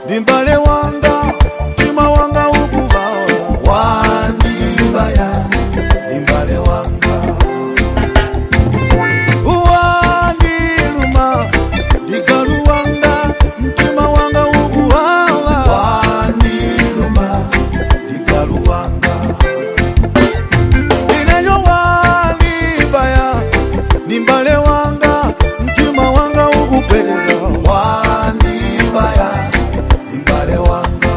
limbale wanga mtima wanga ukuwawa wandibaya limbale wanga wandiluma ligalu wanga mtima wanga ukuwawa wandiluma ligalu wanga ineyo walibaya nimbale wanga mtima wanga ukupeleka wanibaya nimbale wanga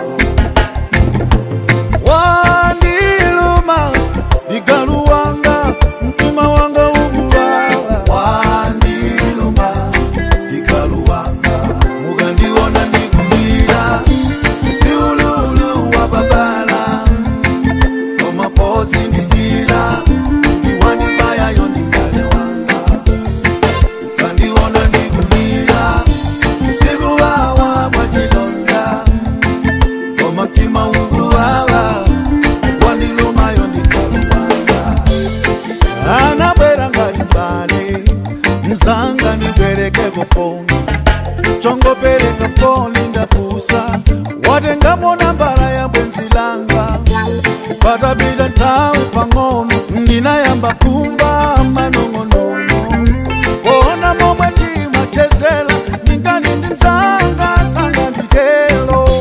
waniluma ligalu wanga mtima wanga ukuwawa waniluma ligalu wanga mugandiona ndikulira siululu wa babala omapozi ndijira ndiwanibayayo nimbale wanga kandiona ndikulira sikuwawa mwachilonda omutima unguwawa wandilumayo ndikaluwanga anabwera ngati mbale mzanga nibwerekeko foni chongopereka foni ndapusa watengamona mbala ya bwenzi langa patapita nthawi pang'ono ndinayamba kumba manong'onono pona momwe timachezera ndingani ndi mzanga sanga nditelo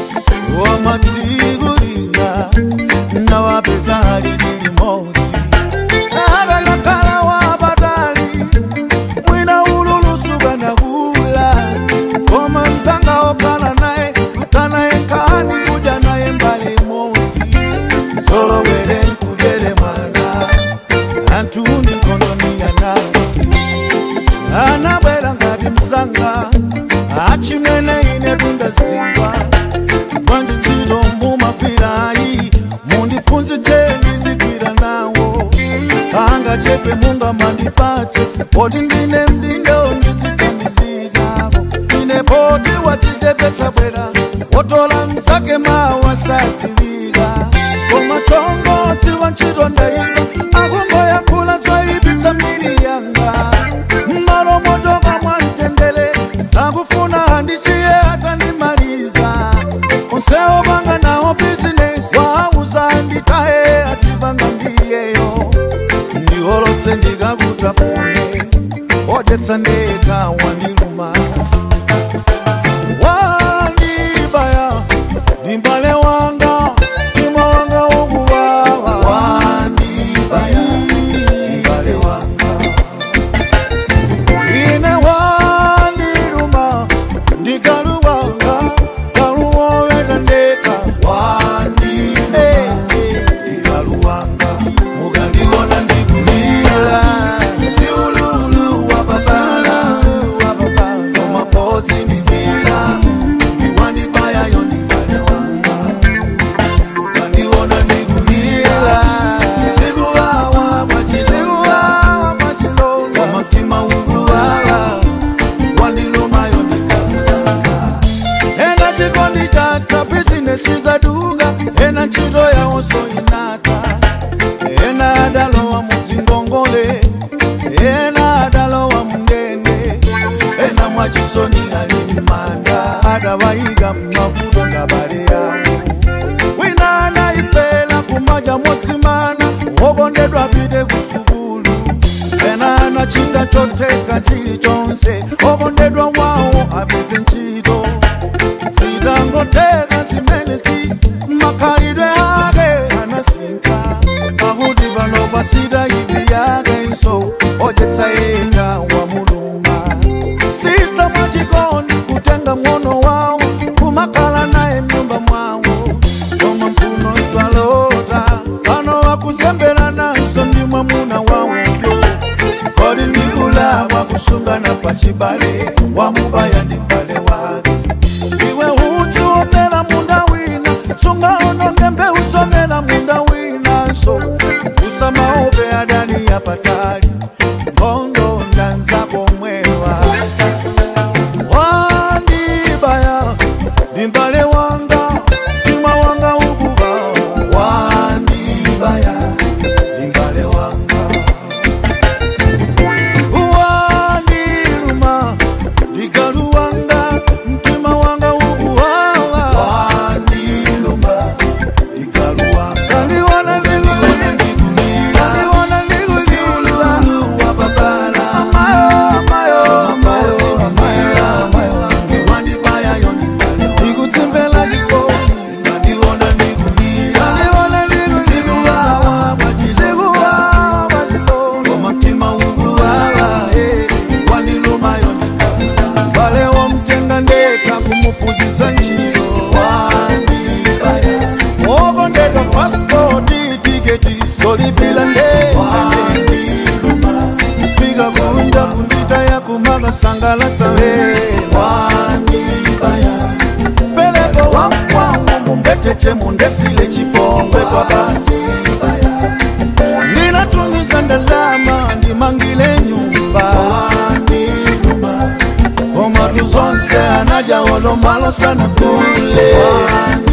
wamatsiku linga nawapeza alini limodzi akalakhala wapatali mwina ululusuka nakula koma mzanga okhala naye kutanaye nkani kudya naye mbali imodzi zolowere nkudere mwana anthu ndi nkondoni ya nasi anabwera ngati mzanga achimene ine tundazingwa bwanji ntchito mumapirayi mundiphunzitseni zigwira nawo angachepe munga mandipatse poti ndine mdindo ndizithandizikako ine poti wadzichepetsa bwera wotola mzake mawa sadziwika koma chongotsi wa ntchito ndaiba akungoyankhula zoyipitsa miri yanga mmalo motoka mwamtendere akufuna handisiye atandimaliza onsewo panga nawo bizinesi wauza nditaye atipanga ndiyeyo ndiholotse ndikakutafune odetsa ndeka wandiluma wandibaya limbale wanga mtima wanga ukuwawa wandibaya limbale wanga ine wandiluma ndikaluwanga kaluwoweta ndeka wandine ndikaluwanga mukandiona ndikulira siululu wa babala omapozi ndikira ndiwandibayayo ndikale wanga mukandiona ndikulira sikuwawa mwachilonga omutima unguwawa wandilumayo ndikalanga ena chikondi chata bizinesi zaduka ena ntchito yawonso inata ena adalowa mudzingongole ena adalowa mndende ena mwachisoni ali m'manda adawayika mmavuto ngabale yawo wina anayipela kumadya motsimana wokondedwa apite kusukulu ena anachita choteka chilichonse okondedwa wawo apeze ntchito zitangoteka zimenezi makhalidwe ake anasintha pakuti pano pasita ipi yake nso odyetsa yekha wamuluma sista mwachikondi kutenga mng'ono wawo kumakhala naye mnyumba mwawo koma mphuno salota pano wakuzembera nanso ndi mwamuna wawoyo kodi ndikulakwa kusungana pachibale wamubaya ndi mbale wake iwe udzu omera munda wina sungaononge mbewu zomera munda winanso usamaope adani yapatali nkhondo ndanzako mwewa wandibaya ndimbale wanga mtima wanga ukuba wandibaya ndimbale wanga wandiluma ligalu wanga kunja kundita ya kumaga sangalatsa wanibaya peleko wa mkwangu mumbeteche mundesile chipongwe kwa basi ndinatumiza ndalama ndimangile nyumba waninuma omatu zonse anaja olomalo sana kule